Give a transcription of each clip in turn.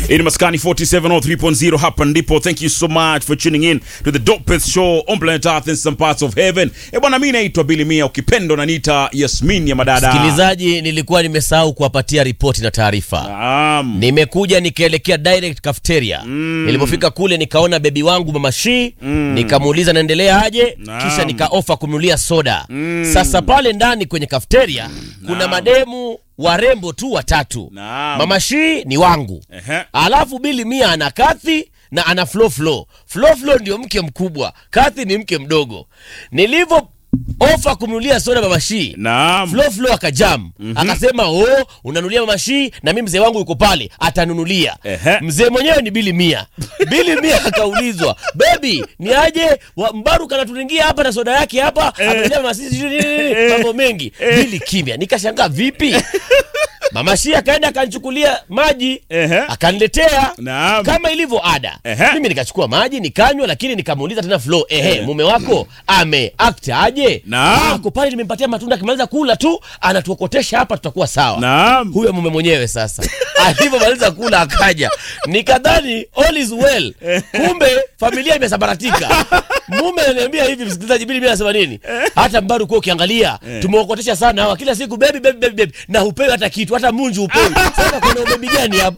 In Maskani 4703.0 hapa ndipo. Thank you so much for tuning in to the dopest show on planet Earth in some parts of heaven. Eh bwana, mimi naitwa Billy Mia, ukipendo na nita Yasmin ya madada. Msikilizaji, nilikuwa nimesahau kuwapatia ripoti na taarifa. Naam. Nimekuja nikaelekea direct cafeteria. Nilipofika kule nikaona bebi wangu mama Shi, nikamuuliza naendelea aje, Naam. kisha nikaofa kumnulia soda. Sasa pale ndani kwenye cafeteria kuna mademu warembo tu watatu. Naam. Mama Shi ni wangu. Ehe. Alafu Bili Mia ana Kathi na ana Flo Flo. Flo Flo ndio mke mkubwa, Kathi ni mke mdogo. Nilivyo ofa kumnulia soda mama Shi, Naam. Flo Flo akajam akasema, oh, unanulia mama Shi na mimi mzee wangu yuko pale atanunulia. Ehe. Mzee mwenyewe ni Bili Mia. Bili Mia akaulizwa, bebi, ni aje wa- Mbaru kanaturingia hapa na soda yake hapa amenulia mama Shi sijui nini, mambo mengi. Bili kimya, nikashangaa vipi? Mama Shi akaenda akanchukulia maji Ehe. akaniletea Naam. kama ilivyo ada. Ehe. Mimi nikachukua maji nikanywa, lakini nikamuuliza tena Flo, ehe, mume wako ame act aje? Naam. Ako pale, nimempatia matunda, akimaliza kula tu anatuokotesha hapa, tutakuwa sawa. Naam. Huyo mume mwenyewe sasa alivyomaliza kula akaja, nikadhani all is well, kumbe familia imesambaratika. Mume ananiambia hivi, msikilizaji, Bili mimi anasema nini? Hata Mbaru kwa ukiangalia tumeokotesha sana hawa, kila siku baby baby baby, baby. na hupewi hata kitu, hata munju hupewi. Sasa kuna ubebi gani hapo?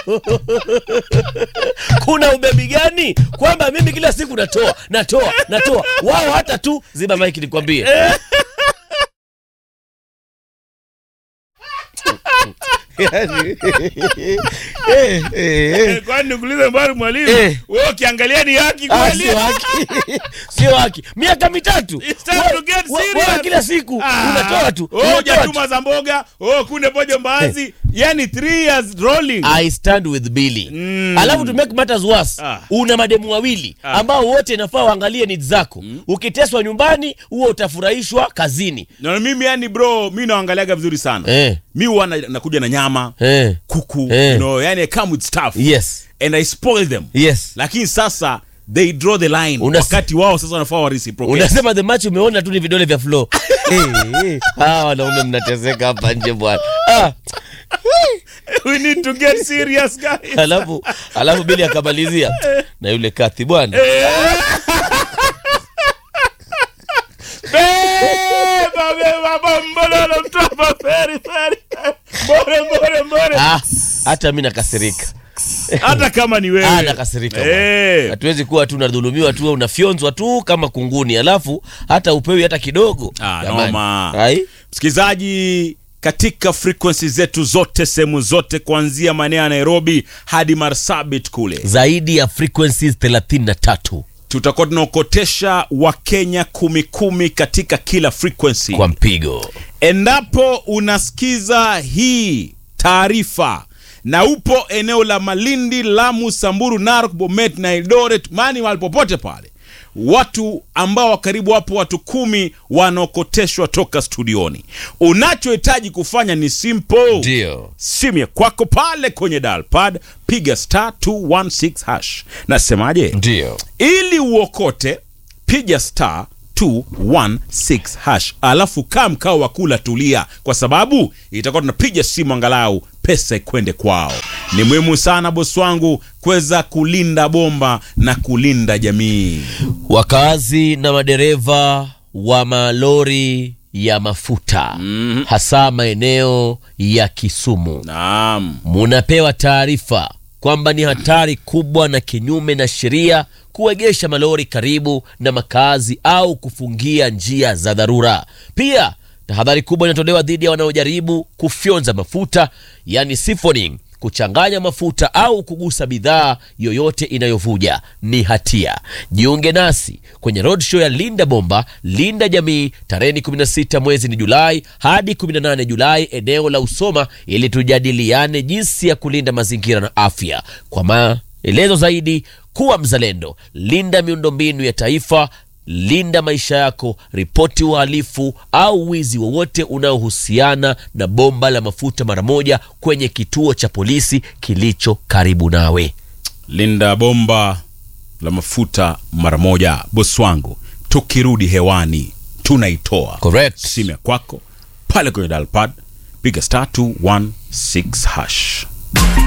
kuna ubebi gani kwamba mimi kila siku natoa natoa natoa, wao hata tu ziba maiki nikwambie. Eh, Kwani nikuulize mbali mwalimu? Eh. Wewe ukiangalia ni haki Ah, kweli? sio haki, sio haki. Miaka mitatu It's time Wewe- to get wewe- serious. wewe kila siku Ah. unatoa tu Oh, unatoa tu. jatuma za mboga. Oh, kunde pojo mbaazi. Yani 3 years rolling. I stand with Billy. Mm. Alafu to make matters worse, Ah. una mademu wawili ambao wote nafaa waangalie needs zako. Ukiteswa nyumbani, huo utafurahishwa kazini. Na mimi yani bro, mimi naangaliaga vizuri sana. Eh. Mi huwa na- nakuja na nyama, Eh. kuku, Eh. you know, yani I come with stuff. Yes. And I spoil them. Yes. Lakini sasa they draw the line. Unas- Wakati wao sasa wanafaa wa reciprocate. Unasema the match umeona tu ni vidole vya flow. Eh, eh. Hawa wanaume mnateseka hapa nje bwana. Ah. We need to get serious guys. Alafu alafu Billy akamalizia na yule Kathi bwana. Beba, beba, bombololo, mtopa, feri, feri. Mbore, mbore, mbore. Ah, hata mimi nakasirika. Hata kama ni wewe. Ah, nakasirika. bwana. Eh. Hatuwezi kuwa tu unadhulumiwa tu unafyonzwa tu kama kunguni, alafu hata upewi hata kidogo. Ah, Jamani. noma. Ai? Msikilizaji, katika frequency zetu zote, sehemu zote, kuanzia maeneo ya Nairobi hadi Marsabit kule, Zaidi ya frequencies 33 tutakuwa tunaokotesha Wakenya kumi kumi katika kila frequency. kwa mpigo. Endapo unasikiza hii taarifa na upo eneo la Malindi, Lamu, Samburu, Narok, Bomet na Eldoret, mani mahali popote pale, watu ambao wa karibu wapo watu kumi wanaokoteshwa toka studioni. Unachohitaji kufanya ni simple Ndio. simu ya kwako pale kwenye dialpad, piga star 216 hash. Nasemaje? Ndio. ili uokote piga star 216 hash alafu kaa mkao wa kula tulia kwa sababu itakuwa tunapiga simu angalau pesa ikwende kwao ni muhimu sana bosi wangu kuweza kulinda bomba na kulinda jamii Wakazi na madereva wa malori ya mafuta hasa maeneo ya Kisumu naam munapewa taarifa kwamba ni hatari kubwa na kinyume na sheria kuegesha malori karibu na makazi au kufungia njia za dharura. Pia tahadhari kubwa inatolewa dhidi ya wanaojaribu kufyonza mafuta, yani siphoning, kuchanganya mafuta au kugusa bidhaa yoyote inayovuja ni hatia. Jiunge nasi kwenye roadshow ya Linda Bomba, Linda Jamii, tarehe 16 mwezi ni Julai hadi 18 Julai, eneo la Usoma, ili tujadiliane jinsi ya kulinda mazingira na afya. Kwa maelezo zaidi, kuwa mzalendo, linda miundombinu ya taifa, linda maisha yako, ripoti uhalifu au wizi wowote unaohusiana na bomba la mafuta mara moja kwenye kituo cha polisi kilicho karibu nawe. linda bomba la mafuta mara moja bosi wangu tukirudi hewani tunaitoa Correct. simu ya kwako pale kwenye dialpad piga star 216 hash